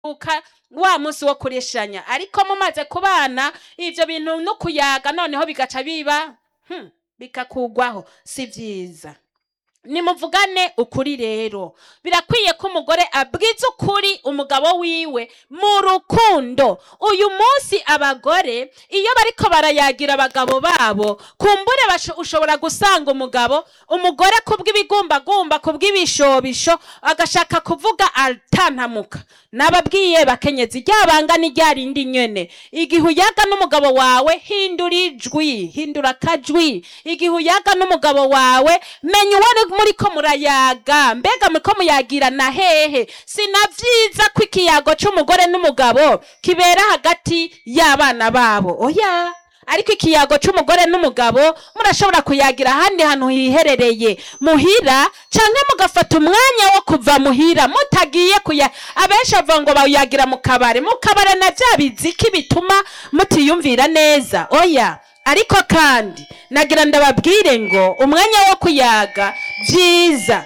uka wa munsi wo kureshanya ariko mumaze kubana ivyo bintu no kuyaga noneho bigaca biba hmm, bikakugwaho si vyiza nimuvugane ukuri rero birakwiye ko umugore abwiza ukuri umugabo wiwe mu rukundo uyu munsi abagore iyo bariko barayagira abagabo babo kumbure basho- ushobora gusanga umugabo umugore kubw'ibigumbagumba kubw'ibishobisho agashaka kuvuga atantamuka nababwiye bakenyezi ryabanga ni rya rindi nyene igihe uyaga n'umugabo wawe hindura ijwi hindura akajwi igihe uyaga n'umugabo wawe menya uwo muriko murayaga mbega muriko muyagirana hehe sinavyiza ko ikiyago c'umugore n'umugabo kibera hagati y'abana babo oya ariko ikiyago c'umugore n'umugabo murashobora kuyagira ahandi hantu hiherereye muhira canke mugafata umwanya wo kuva muhira mutagiye kuya abenshi bavuga ngo bawuyagira mu kabare mu kabare na vya biziki bituma mutiyumvira neza oya ariko kandi nagira ndababwire ngo umwanya wo kuyaga vyiza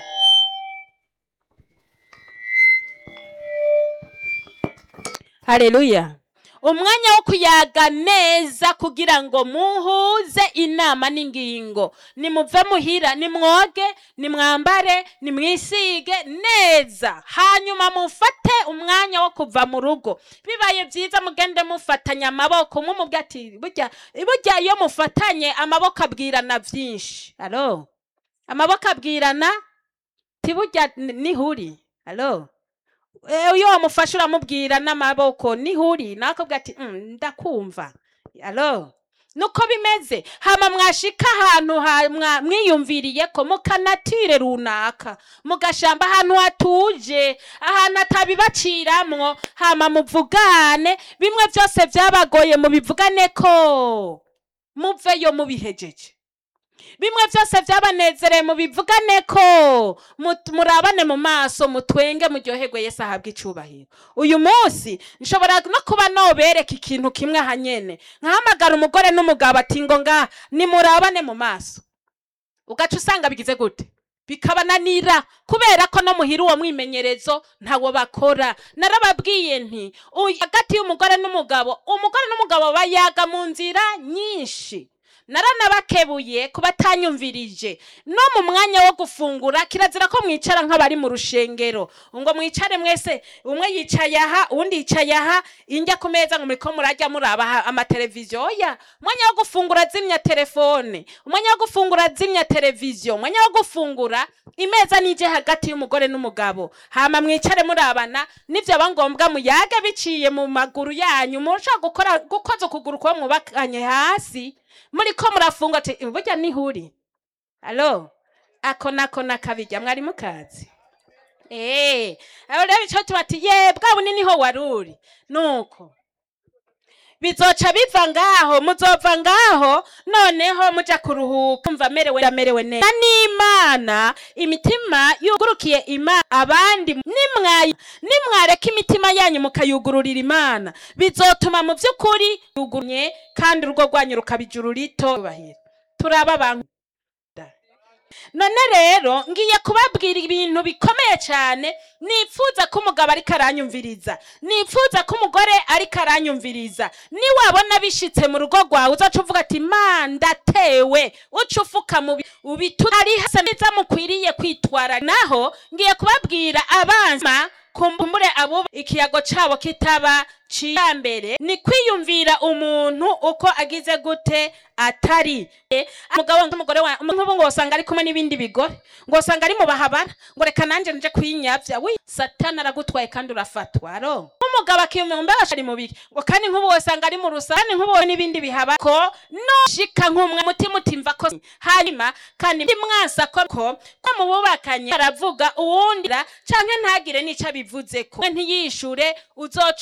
haleluya umwanya wo kuyaga neza kugira ngo muhuze inama n'ingingo nimuve muhira nimwoge nimwambare nimwisige neza hanyuma mufate umwanya wo kuva mu rugo bibaye byiza mugende mufatanya amaboko mumubwe ati burya burya iyo mufatanye amaboko abwirana byinshi alo amaboko abwirana tiburya nihuri alo Eh, iyo wamufashe uramubwira n'amaboko nihuri nakobwa ati "Mm, ndakumva alo nuko bimeze hama mwashika ahantu ha- mwa- mwiyumviriye ko mukanatire runaka mugashamba ahantu hatuje ahantu atabibaciramwo hama muvugane bimwe byose byabagoye mubivugane ko muveyo mubihejeje bimwe byose byabanezereye mubivugane ko mut- murabane mu maso mutwenge muryoherwe yesu ahabwa icubahiro uyu munsi nshobora no kuba nobereka ikintu kimwe aha nyene nkahamagara umugore n'umugabo ati ngo ngaha nimurabane mu maso ugaca usanga bigize gute bikabananira kubera ko no muhira uwo mwimenyerezo ntawo bakora narababwiye nti uyu hagati y'umugore n'umugabo umugore n'umugabo bayaga mu nzira nyinshi naranabakebuye kuba atanyumvirije no mu mwanya wo gufungura kirazira ko mwicara nk'abari mu rushengero ngo mwicare mwese umwe yicaye aha uwundi yicaye aha injya ku meza ngo muriko murajya muraba aha amateleviziyo oya umwanya wo gufungura zimya telefone umwanya wo gufungura zimya televiziyo umwanya wo gufungura imeza nije hagati y'umugore n'umugabo hama mwicare murabana nivyo aba ngombwa muyage biciye mu maguru yanyu murashobora gukora gukoza ukuguru kuba mwubakanye hasi muriko murafunga ati burya nihuri alo ako nako nakabirya mwari mukazi Eh, aho rero ico tubati ye bwa bunini ho waruri nuko bizoca biva ngaho muzova ngaho noneho muja kuruhuka mva merewe amerewe neza Na n'imana imitima yugurukiye imana abandi nimwayi nimwareka imitima yanyu mukayugururira imana bizotuma mu by'ukuri yugurunye kandi urugo rwanyu rukaba ijuru rito bahira turaba abantu none rero ngiye kubabwira ibintu bikomeye cyane nifuza ko umugabo ariko aranyumviriza nifuza ko umugore ariko aranyumviriza niwabona bishitse mu rugo rwawe uzaca uvuga ati ma ndatewe uca ufuka mu bi- ubitu ari hasa neza mukwiriye kwitwara naho ngiye kubabwira abanza kumbure abo ikiyago cabo kitaba ciyambere ni kwiyumvira umuntu uko agize gute atari Eh, umugabo n'umugore wa nk'ubu ngo usanga ari kumwe n'ibindi bigore ngo usanga ari mu bahabara ngo reka nanje nje kwinyavya wi satani aragutwaye kandi urafatwa aro nk'umugabo akiyumva ari mu biki ngo kandi nk'ubu usanga ari mu rusani nk'ubu n'ibindi bihaba ko no shika nk'umwe mutima utimva ko hanyuma kandi mwansa ko ko ko mu bubakanye aravuga uwundi ra- canke ntagire n'ico abivuze ko ntiyishure uzoca